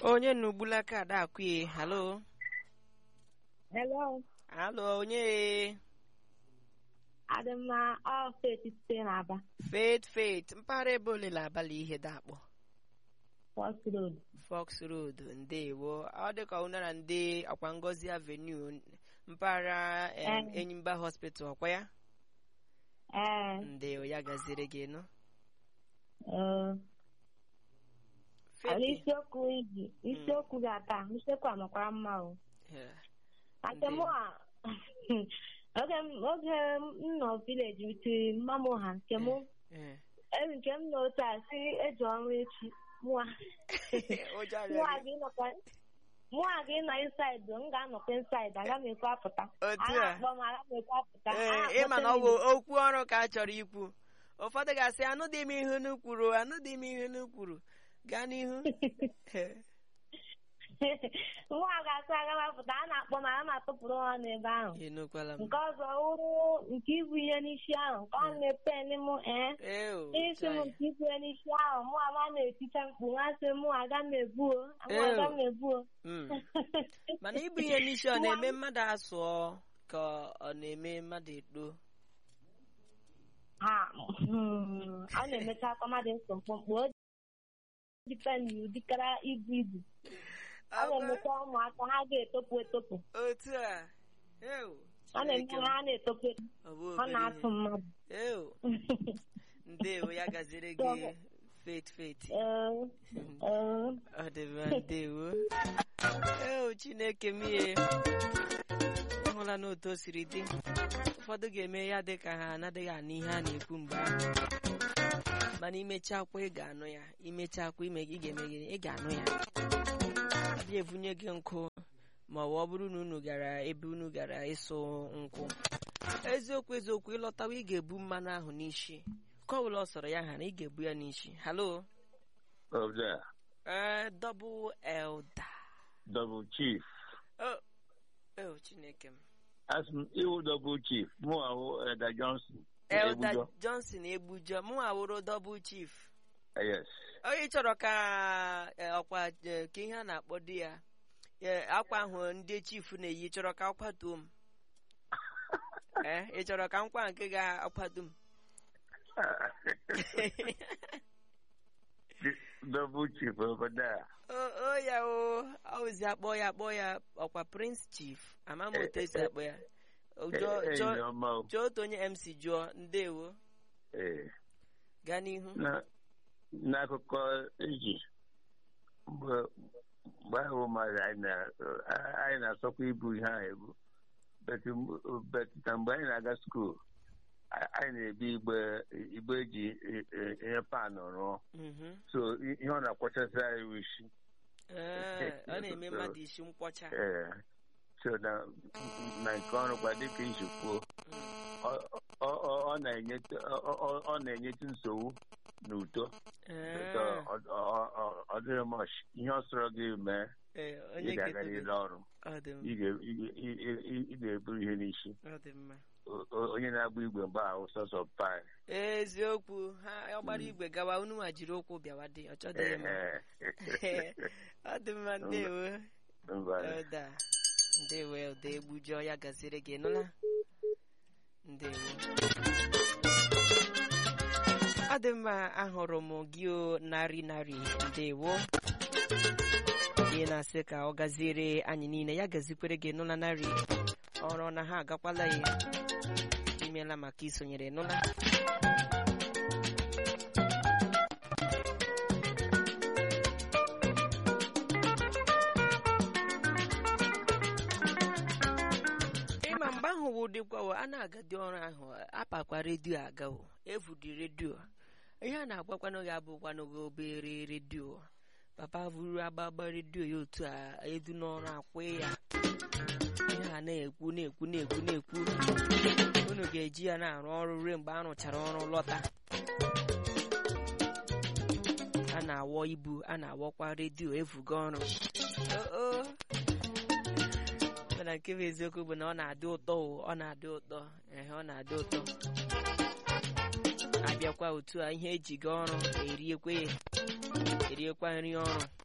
onye nugbula kaadị akwụye halo Hello. halo onye Adịmma ọfet site n'Aba. faith faith mpaghara ebe ole na abalị ihe dakpọ First Road. fox road ndewo ọ dịka unara ndị akwa ngozi avenue mpaghara em, Eh. enyimba hospital ọkwa ya Ee. ndewo ya gaziri gị nụ ee. Faith, isiokwu iji isiokwu ga-ata isiokwu amakwara mma o eh, ake mụ a oge m oge m nọ vileji witiri mma m ha nke mụ eh. eri nke m na otu a si eji ọrụ echi mụa ụjọ mụa arịa gị. gị nọkwa mụa gị nọ inside m ga-anọkwa inside aga m ekwe apụta Otu a a. na-akpọ m aga m ekwe apụta A ee na-akpọte ịma na ọ m bụ okwu ọrụ ka a chọrọ ikwu ụfọdụ ga-asị anụdị m ihe unu kwuru anụdị m ihe unu kwuru gaa n'ihu Eh, nwa ga-asị aga m apụta a na-akpọ m aga m atụpụrụ ha n'ebe ahụ enukwala m nke ọzọ wụrụ nke ibu ihe n'isi ahụ nke ọ na-epen m ee Eo, isi m chai. nke ibu ihe n'isi ahụ mụ ama na-eticha mkpu nwa sị mụ aga m ebuo mụ Ew. aga m ebuo Mm. mana ibu ihe n'isi ọ na-eme mmadụ asụọ ka ọ na-eme mmadụ edo ha mm, ọ na-emecha akwa mmadụ nso mkpụmkpụ o dipen ụdịkara ibu ibu ọ na-emecha ụmụaka ha ga-etopụ etopụ otu a Eo, ọ na-eme Chineke m. ha na-etopụ etopụ Ọ bụ ọ obere na-atụ ihe. mmadụ Eo, ndewo ya gaziri gị faith faith Ee, ee. ọ dị mma ndewo eo chineke m ihe ịhụla n'otu o siri dị ụfọdụ ga-eme ya dị ka ha anaghị anụ ihe a na-ekwu mgbe ahụ mana imechakwa ị ga-anụ ya imechakwa ime ị ga-eme gịnị ị ga-anụ ya abịa evunye gị nkụ ma ọ bụ ọ bụrụ na unu gara ebe unu gara ịsụ nkwụ eziokwu eziokwu ịlọtawa ị ga-ebu mmanụ ahụ n'isi ka ọ bụla ọ sọrọ ya ha na ị ga-ebu ya n'isi halo of there, ee double elder double chief. Oh, oh, Chineke m. As m iwu double chief, mụ ahụ Eda Johnson. Elder Ebujo. Johnson Ebujo mụ awụrụ double chief. Yes. Onye chọrọ ka eh, ọkwa eh, ka ihe a na-akpọ di ya eh, akwa ahụ ndị chief na-eyi chọrọ ka akwatuo m. Eh, ị chọrọ ka nkwa nke ga-akwado m. double chief over there. o o ya o ọwụzi akpọ ya akpọ ya ọkwa prince chief ama m otu esi akpọ ya O, jụọ Eh, eh, jụọ- Ijeọma o. jụọ otu onye mc jụọ ndewo Eh, gaa n'ihu na- N'akụkọ eji mgbe mgbe ahụ mmadụ anyị na- anyị na-asọkwa ibu ihe ahụ ebu But m- but na mgbe anyị na-aga skuul a- anyị na-ebi igbe igbe eji eh, eh, ihe pan rụọ Mhm. so i- ihe ọ na-akwachasị anyị bụ isi Ee, ọ na-eme mmadụ isi nkwọcha ee so na na nke ọrụ kwa dịka iji kwuo ọ- ọ- ọ- ọ na-enyetụ ọ- ọ- ọ na-enyetụ nsogbu na uto Ee, So, ọ- ọ- ọ- ọ dịghị mọch ihe ọ sọrọ gị mee ee, ị onye ga-aga ga-etobe n'ile ọrụ ọ dị ị mma ga- ị- ị- ị- ị ga-eburu ihe n'isi ọ dị mma O- o- onye na-agba igwe mgbe ahụ sọsọ pai eziokwu ha ọ gbara igwe gawa unu nwa jiri ụkwụ bịawa dị ọ chọdịghị mma ọ dị mma ndewo elda ndewo elda egbujọ ya gaziri gị nụla ndewo ọ dị mma ahụrụ m gị o narị narị ndewo ị na-asị ka ọ gaziere anyị niile ya gazikwere gị nụla narị ọrụ na ha agakwala ya imeela maka isonyere nụla ịma mgbe ahụ wụ dịkwawo a na-agadi ọrụ ahụ apakwa redio agawo evudi redio ihe a na-agwakwanụ gị abụkwanụ gị obere redio papa buru agbagba redio ya otu a edu n'ọrụ akwụ ya ihe a na-ekwu na-ekwu na-ekwu na-ekwu unu ga-eji ya na-arụ ọrụ ruo mgbe a rụchara ọrụ lọta a na-awọ ibu a na-awọkwa redio evuga ọrụ o o mana nke bụ eziokwu bụ na ọ na-adị ụtọ o, ọ na-adị ụtọ ehe ọ na-adị ụtọ abịakwa otu a ihe eji ga ọrụ eriekwe ya eriekwa nri ọrụ